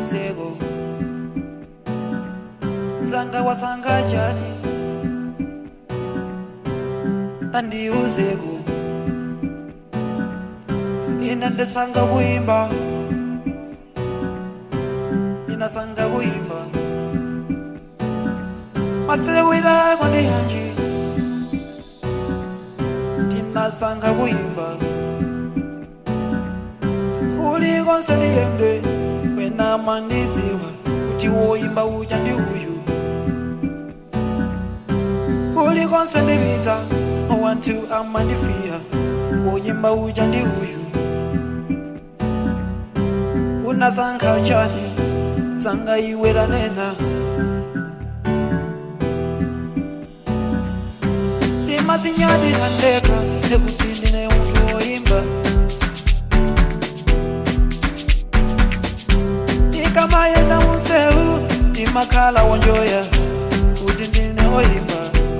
ndiuzeko nzanga wasanga chani tandiuzeko ina ndesanga kuimba inasanga kuimba masewirako ndi yanji tinasanga kuimba ulikonse ndiyende wena mandidziwa kuti woimba uja ndi uyu ulikonse ndipita wantu amandifira woimba uja ndi uyu unasankha chani tsanga iwe lanena timasinyani handeka ekuti ndine munthu woimba ikamayenda munsewu ndimakhala wonjoya kuti ndine woimba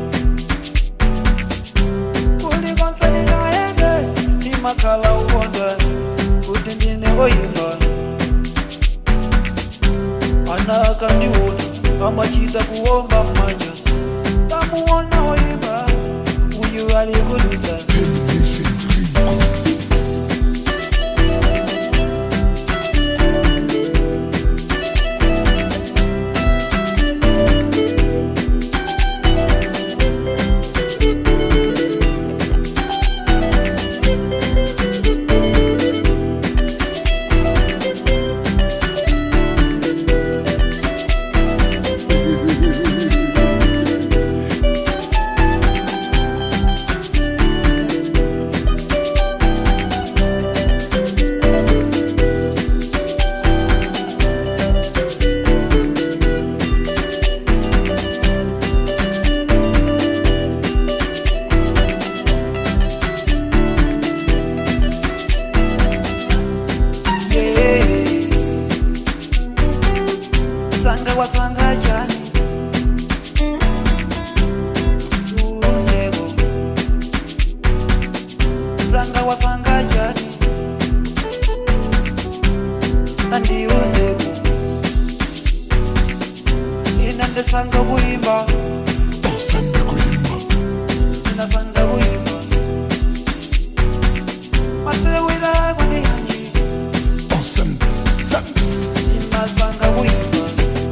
kulikonse ndingayende ndimakhala ukonda kuti ndine woimba ana akandiona amachita kuomba mmanja tamuona woimba uyu alikudusa yeah. sanga wasanga chani uzeko sanga wasanga chani andiuzeko ina ndesanga kuimba osanda kuimba inasanga kuimba masewira kwandiyanji osanda sanda inasanga kuimba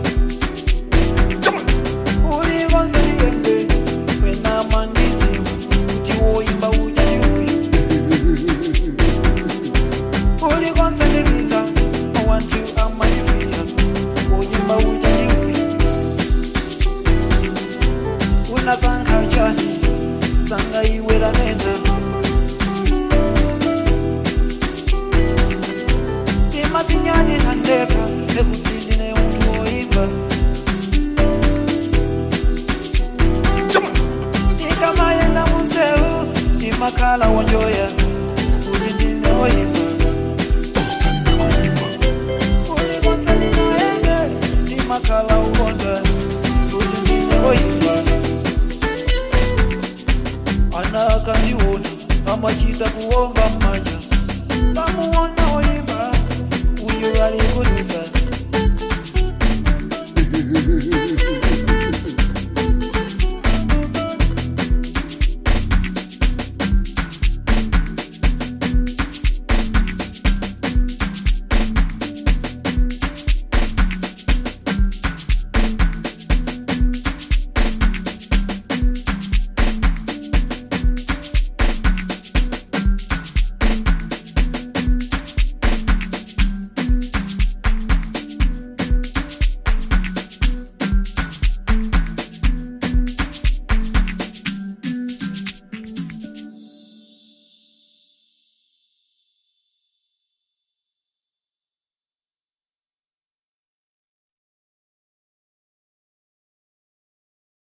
jama ulikonse liyende wena mandidzi kuti woimba uja ndi uyu ulikonse lipita awantu amanifira woimba uja ndi uyu unasankha chani tsanga iwe lanena timasinyani handeka ekuti ndine munthu woimba jama ikamayenda munsewu ndimakhala wonjoya kuti ndine woimba osanda kuimba ulikonse ndingayende ndimakhala ukonda kuti ndine woimba ana akandiona amachita kuomba mmanja tamuona woimba uyu alikudusa